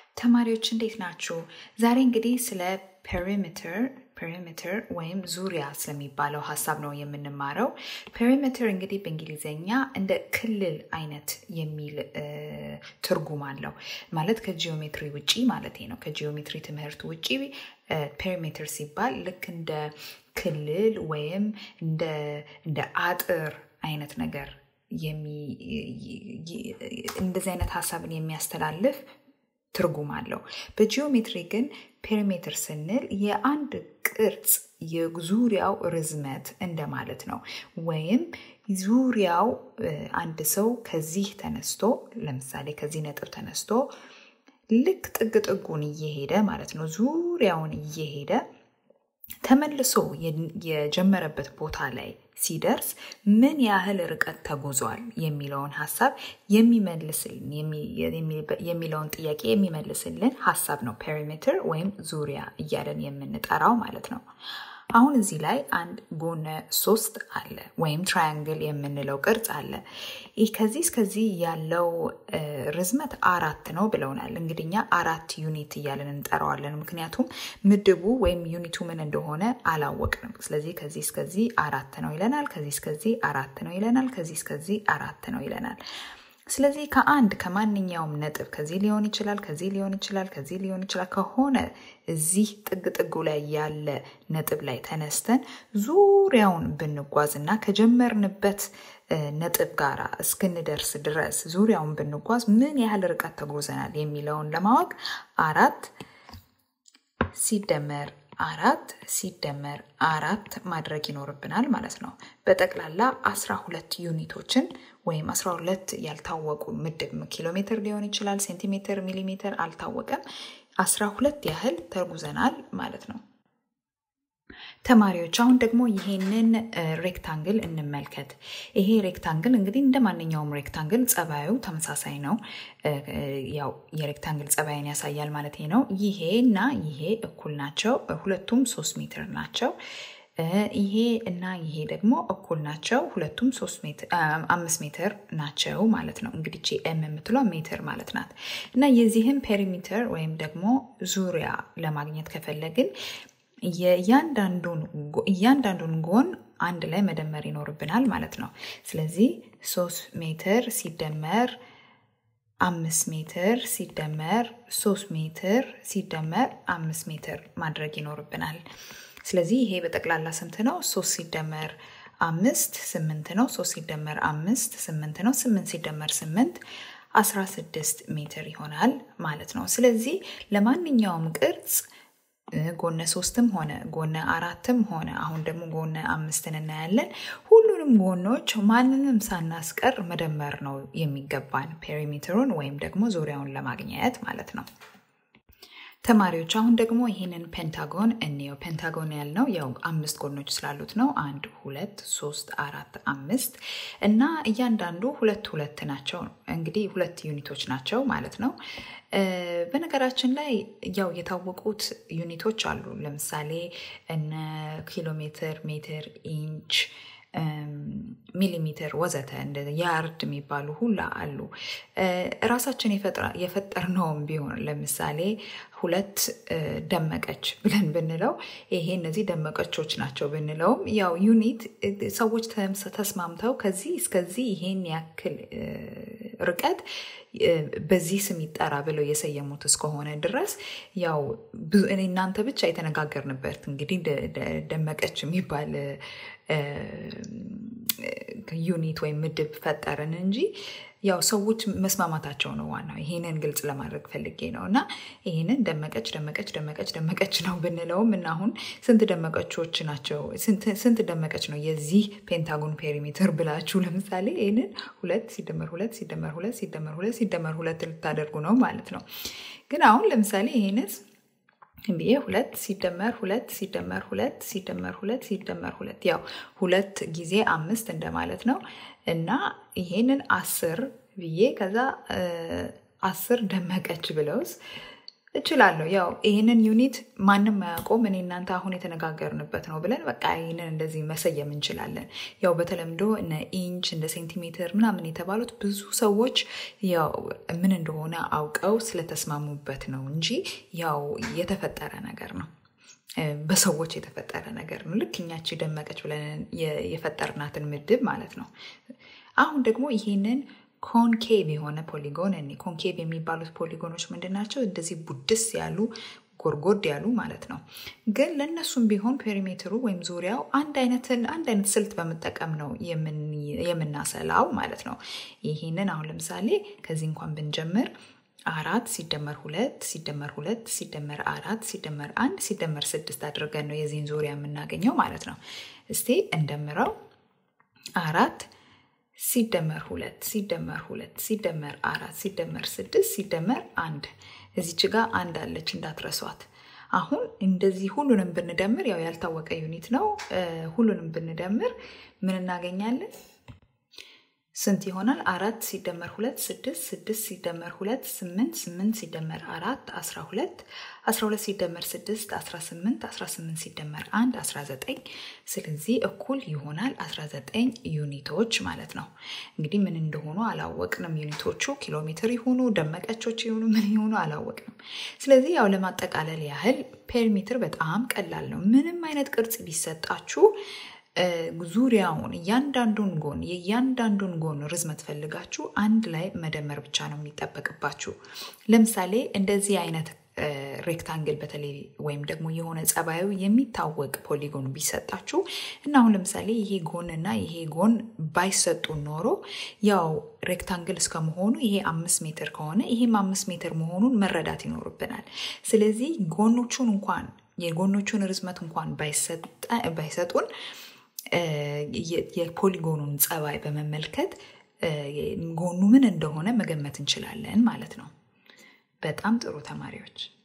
ተማሪዎች እንዴት ናችሁ? ዛሬ እንግዲህ ስለ ፔሪሜትር ፔሪሜትር ወይም ዙሪያ ስለሚባለው ሀሳብ ነው የምንማረው። ፔሪሜትር እንግዲህ በእንግሊዝኛ እንደ ክልል አይነት የሚል ትርጉም አለው። ማለት ከጂኦሜትሪ ውጪ ማለት ነው። ከጂኦሜትሪ ትምህርት ውጪ ፔሪሜትር ሲባል ልክ እንደ ክልል ወይም እንደ አጥር አይነት ነገር እንደዚህ አይነት ሀሳብን የሚያስተላልፍ ትርጉም አለው። በጂኦሜትሪ ግን ፔሪሜትር ስንል የአንድ ቅርጽ የዙሪያው ርዝመት እንደማለት ነው። ወይም ዙሪያው አንድ ሰው ከዚህ ተነስቶ ለምሳሌ ከዚህ ነጥብ ተነስቶ ልክ ጥግ ጥጉን እየሄደ ማለት ነው ዙሪያውን እየሄደ ተመልሶ የጀመረበት ቦታ ላይ ሲደርስ ምን ያህል ርቀት ተጉዟል የሚለውን ሀሳብ የሚመልስልን የሚለውን ጥያቄ የሚመልስልን ሀሳብ ነው ፔሪሜትር ወይም ዙሪያ እያለን የምንጠራው ማለት ነው። አሁን እዚህ ላይ አንድ ጎነ ሶስት አለ ወይም ትራያንግል የምንለው ቅርጽ አለ። ይህ ከዚህ እስከዚህ ያለው ርዝመት አራት ነው ብለውናል። እንግዲህ እኛ አራት ዩኒት እያለን እንጠራዋለን። ምክንያቱም ምድቡ ወይም ዩኒቱ ምን እንደሆነ አላወቅንም። ስለዚህ ከዚህ እስከዚህ አራት ነው ይለናል። ከዚህ እስከዚህ አራት ነው ይለናል። ከዚህ እስከዚህ አራት ነው ይለናል። ስለዚህ ከአንድ ከማንኛውም ነጥብ ከዚህ ሊሆን ይችላል፣ ከዚህ ሊሆን ይችላል፣ ከዚህ ሊሆን ይችላል ከሆነ እዚህ ጥግ ጥጉ ላይ ያለ ነጥብ ላይ ተነስተን ዙሪያውን ብንጓዝ እና ከጀመርንበት ነጥብ ጋር እስክንደርስ ድረስ ዙሪያውን ብንጓዝ ምን ያህል ርቀት ተጉዘናል የሚለውን ለማወቅ አራት ሲደመር አራት ሲደመር አራት ማድረግ ይኖርብናል ማለት ነው። በጠቅላላ አስራ ሁለት ዩኒቶችን ወይም አስራ ሁለት ያልታወቁ ምድብ ኪሎ ሜትር ሊሆን ይችላል፣ ሴንቲሜትር፣ ሚሊሜትር አልታወቀም። አስራ ሁለት ያህል ተጉዘናል ማለት ነው። ተማሪዎች አሁን ደግሞ ይሄንን ሬክታንግል እንመልከት። ይሄ ሬክታንግል እንግዲህ እንደ ማንኛውም ሬክታንግል ጸባዩ ተመሳሳይ ነው። ያው የሬክታንግል ጸባይን ያሳያል ማለት ነው። ይሄ እና ይሄ እኩል ናቸው። ሁለቱም ሶስት ሜትር ናቸው። ይሄ እና ይሄ ደግሞ እኩል ናቸው። ሁለቱም አምስት ሜትር ናቸው ማለት ነው። እንግዲህ ኤም የምትለው ሜትር ማለት ናት እና የዚህም ፔሪሜትር ወይም ደግሞ ዙሪያ ለማግኘት ከፈለግን እያንዳንዱን ጎን አንድ ላይ መደመር ይኖርብናል ማለት ነው። ስለዚህ ሶስት ሜትር ሲደመር አምስት ሜትር ሲደመር ሶስት ሜትር ሲደመር አምስት ሜትር ማድረግ ይኖርብናል። ስለዚህ ይሄ በጠቅላላ ስንት ነው? ሶስት ሲደመር አምስት ስምንት ነው። ሶስት ሲደመር አምስት ስምንት ነው። ስምንት ሲደመር ስምንት አስራ ስድስት ሜትር ይሆናል ማለት ነው። ስለዚህ ለማንኛውም ቅርጽ ጎነ ሶስትም ሆነ ጎነ አራትም ሆነ አሁን ደግሞ ጎነ አምስትን እናያለን። ሁሉንም ጎኖች ማንንም ሳናስቀር መደመር ነው የሚገባን ፔሪሜትሩን ወይም ደግሞ ዙሪያውን ለማግኘት ማለት ነው። ተማሪዎች አሁን ደግሞ ይህንን ፔንታጎን እንየው። ፔንታጎን ያልነው ያው አምስት ጎኖች ስላሉት ነው። አንድ፣ ሁለት፣ ሶስት፣ አራት፣ አምስት እና እያንዳንዱ ሁለት ሁለት ናቸው። እንግዲህ ሁለት ዩኒቶች ናቸው ማለት ነው። በነገራችን ላይ ያው የታወቁት ዩኒቶች አሉ። ለምሳሌ እነ ኪሎ ሜትር፣ ሜትር፣ ኢንች ሚሊሜትር ወዘተ እንደ ያርድ የሚባሉ ሁላ አሉ። ራሳችን የፈጠርነውም ቢሆን ለምሳሌ ሁለት ደመቀች ብለን ብንለው ይሄ እነዚህ ደመቀቾች ናቸው ብንለውም ያው ዩኒት ሰዎች ተስማምተው ከዚህ እስከዚህ ይሄን ያክል ርቀት በዚህ ስም ይጠራ ብለው የሰየሙት እስከሆነ ድረስ ያው እናንተ ብቻ የተነጋገርንበት እንግዲህ ደመቀች የሚባል ዩኒት ወይም ምድብ ፈጠርን እንጂ ያው ሰዎች መስማማታቸው ነው ዋናው። ይሄንን ግልጽ ለማድረግ ፈልጌ ነው እና ይሄንን ደመቀች ደመቀች ደመቀች ደመቀች ነው ብንለውም እና አሁን ስንት ደመቀቾች ናቸው ስንት ደመቀች ነው የዚህ ፔንታጎን ፔሪሜትር ብላችሁ ለምሳሌ ይህንን ሁለት ሲደመር ሁለት ሲደመር ሁለት ሲደመር ሁለት ሲደመር ሁለት ልታደርጉ ነው ማለት ነው። ግን አሁን ለምሳሌ ይሄንስ ብዬ ሁለት ሲደመር ሁለት ሲደመር ሁለት ሲደመር ሁለት ሲደመር ሁለት ያው ሁለት ጊዜ አምስት እንደማለት ነው እና ይሄንን አስር ብዬ ከዛ አስር ደመቀች ብለውስ እችላለሁ። ያው ይህንን ዩኒት ማንም አያውቀውም፣ እኔ እናንተ አሁን የተነጋገርንበት ነው ብለን በቃ ይህንን እንደዚህ መሰየም እንችላለን። ያው በተለምዶ እነ ኢንች እንደ ሴንቲሜትር ምናምን የተባሉት ብዙ ሰዎች ያው ምን እንደሆነ አውቀው ስለተስማሙበት ነው እንጂ ያው የተፈጠረ ነገር ነው። በሰዎች የተፈጠረ ነገር ነው። ልክ እኛች ደመቀች ብለን የፈጠርናትን ምድብ ማለት ነው። አሁን ደግሞ ይህንን ኮንኬቭ የሆነ ፖሊጎን እኔ ኮንኬቭ የሚባሉት ፖሊጎኖች ምንድን ናቸው? እንደዚህ ቡድስ ያሉ ጎርጎድ ያሉ ማለት ነው። ግን ለእነሱም ቢሆን ፔሪሜትሩ ወይም ዙሪያው አንድ አይነትን አንድ አይነት ስልት በመጠቀም ነው የምናሰላው ማለት ነው። ይህንን አሁን ለምሳሌ ከዚህ እንኳን ብንጀምር አራት ሲደመር ሁለት ሲደመር ሁለት ሲደመር አራት ሲደመር አንድ ሲደመር ስድስት አድርገን ነው የዚህን ዙሪያ የምናገኘው ማለት ነው። እስቲ እንደምረው አራት ሲደመር ሁለት ሲደመር ሁለት ሲደመር አራት ሲደመር ስድስት ሲደመር አንድ እዚች ጋር አንድ አለች እንዳትረሷት። አሁን እንደዚህ ሁሉንም ብንደምር ያው ያልታወቀ ዩኒት ነው። ሁሉንም ብንደምር ምን እናገኛለን? ስንት ይሆናል? አራት ሲደመር ሁለት ስድስት ስድስት ሲደመር ሁለት ስምንት ስምንት ሲደመር አራት አስራ ሁለት አስራ ሁለት ሲደመር ስድስት አስራ ስምንት አስራ ስምንት ሲደመር አንድ አስራ ዘጠኝ ስለዚህ እኩል ይሆናል አስራ ዘጠኝ ዩኒቶች ማለት ነው። እንግዲህ ምን እንደሆኑ አላወቅንም። ዩኒቶቹ ኪሎ ሜትር ይሆኑ ደመቀቾች ይሆኑ ምን ይሆኑ አላወቅንም። ስለዚህ ያው ለማጠቃለል ያህል ፔሪሜትር በጣም ቀላል ነው። ምንም አይነት ቅርጽ ቢሰጣችሁ ዙሪያውን እያንዳንዱን ጎን የእያንዳንዱን ጎን ርዝመት ፈልጋችሁ አንድ ላይ መደመር ብቻ ነው የሚጠበቅባችሁ። ለምሳሌ እንደዚህ አይነት ሬክታንግል በተለይ ወይም ደግሞ የሆነ ጸባዩ የሚታወቅ ፖሊጎን ቢሰጣችሁ እና አሁን ለምሳሌ ይሄ ጎን እና ይሄ ጎን ባይሰጡ ኖሮ ያው ሬክታንግል እስከመሆኑ ይሄ አምስት ሜትር ከሆነ ይሄም አምስት ሜትር መሆኑን መረዳት ይኖርብናል። ስለዚህ ጎኖቹን እንኳን የጎኖቹን ርዝመት እንኳን ባይሰጡን የፖሊጎኑን ጸባይ በመመልከት ጎኑ ምን እንደሆነ መገመት እንችላለን ማለት ነው። በጣም ጥሩ ተማሪዎች